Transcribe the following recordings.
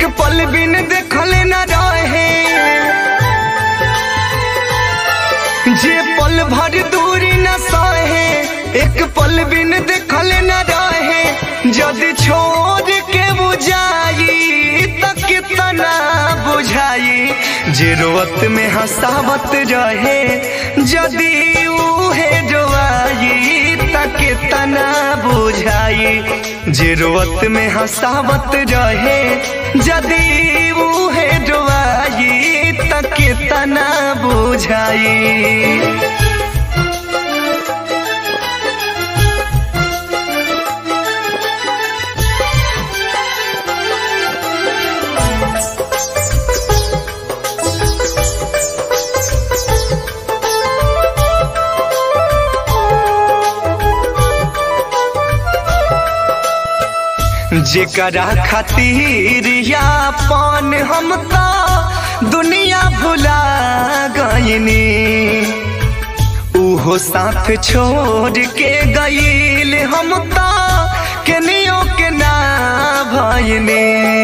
पल बिन देखल न रहे जे पल भर दूरी न सहे एक पल बिन देखल न रहे जदि छोड़ के बुझाई त कितना बुझाई जे रोवत में हंसावत रहे जदि उहे जोआई त कितना बुझाई जे रोवत में हंसावत रहे जदि उहे जोआई त कितना बुझाई जेकरा खातिर यापन हम तो दुनिया भुला गईनी उहो साथ छोड़ के गईल हम तो केनियो के ना भईनी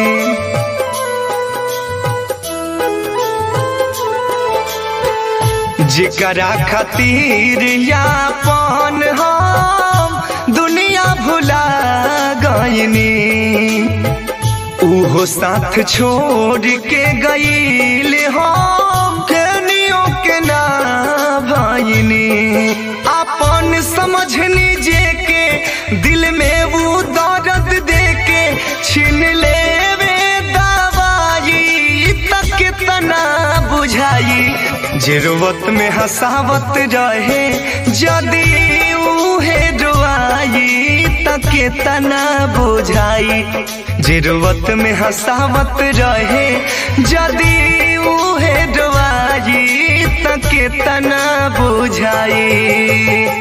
जेकरा खातिर यापन हम दुनिया भुला गईनी उहो साथ छोड़ के गईल हम केनियो के ना भईनी अपन समझनी जे के दिल में वो दर्द दे के छीन लेवे दवाई तक कितना बुझाई जरूरत में हंसावत रहे जदि उहे डुआई त कितना बुझाई जरूरत में हंसावत रहे जदि उहे डुआई त कितना बुझाई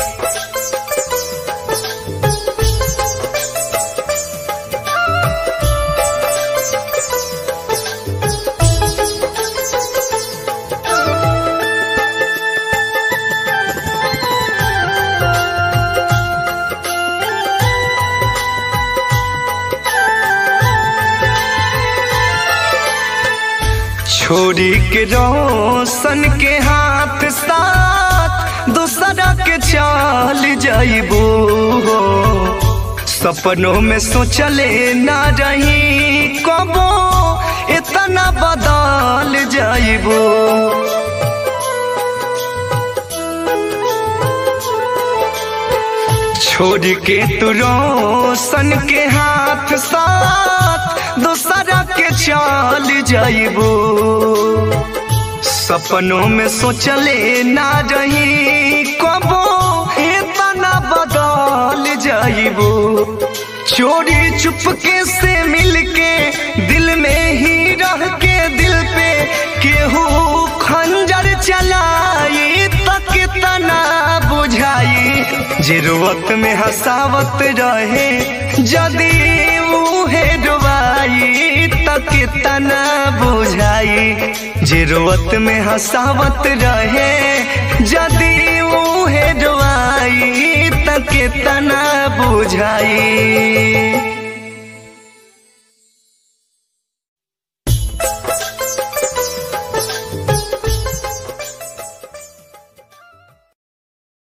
छोड़ी के रोशन के हाथ साथ दूसरा के चल जाइबो सपनों में सोचले ना रही कबो इतना बदल जाइबो छोड़ के तू रोशन के हाथ साथ दूसरा के चल जाइबो सपनों में सोचले ना रही कबो इतना बदल जाइबो चोरी चुपके से मिलके दिल में ही रह के दिल पे केहू खंजर चलाई तक तना बुझाई जरूरत में हंसावत रहे जदि उहे डुबाई तक तना बुझाई जरूरत में हंसावत रहे जदि उहे डुबाई तक तना बुझाई